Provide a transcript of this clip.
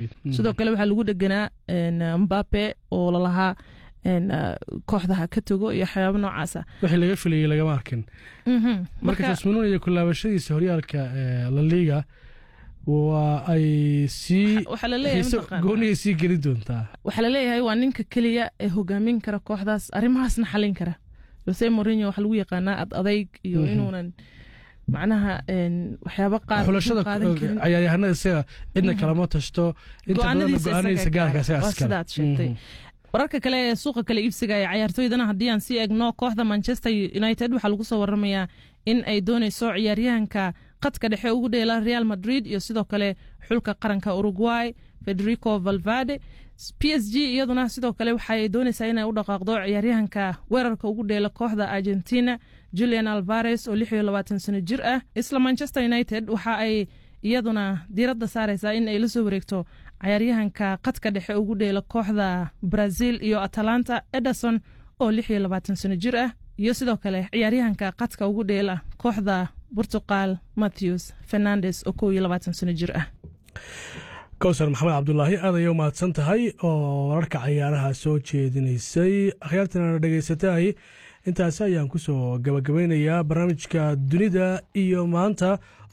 Madrid. Mhm. sidoo kale waxaa lagu dheganaa een, mbape oo lalahaa een, ah, kooxda ha ka tago iyo waxyaabo noocaasa wixii laga filayay lagama arkin Mhm. marka marka jasminuun iyo kulaabashadiisa horyaalka ee, la liga waa ay sii waxaa la leeyahay xiise mataqaanaa- gooniyay sii geli doontaa waxaa la leeyahay waa ninka keliya ee hogaamin kara kooxdaas arrimahaasna xalin kara jose mourinho waxaa lagu yaqaanaa ad adayg iyo Mhm. inuunan macnaha een, waxyaabo qaar xulashada uusan qaadan karin. cayaaryahanada isaga cidna Mhm. kalama tashto inta badan Go'aanadiisa go-aanadiisa isaga gaarka isaga waa iskale. sidaad sheegtay. Mhm. wararka kale ee suuqa kale iibsiga ee cayaartooydana haddii aan sii egno kooxda manchester united waxaa lagu soo waramayaa in ay dooneyso ciyaaryahanka qadka dhexe ugu dheela real madrid iyo sidoo kale xulka qaranka uruguay federico valvade p s g iyaduna sidoo kale waxay dooneysaa inay u dhaqaaqdo ciyaaryahanka weerarka ugu dheela kooxda argentina julian alvares oo lix iyo labaatan sano jir ah isla manchester united waxa ay iyaduna diiradda saareysaa in ay la soo wareegto cayaaryahanka qadka dhexe ugu dheela kooxda brazil iyo atalanta ederson oo lix iyo labaatan sano jir ah iyo sidoo kale ciyaaryahanka qadka ugu dheela kooxda portugal matthews fernandes oo kow iyo labaatan sano jir ah kowsar maxamed cabdulaahi aad ayay u mahadsan tahay oo wararka cayaaraha soo jeedinaysay akhyaartana dhegaysatay intaasi ayaan kusoo gabagabeynayaa barnaamijka dunida iyo maanta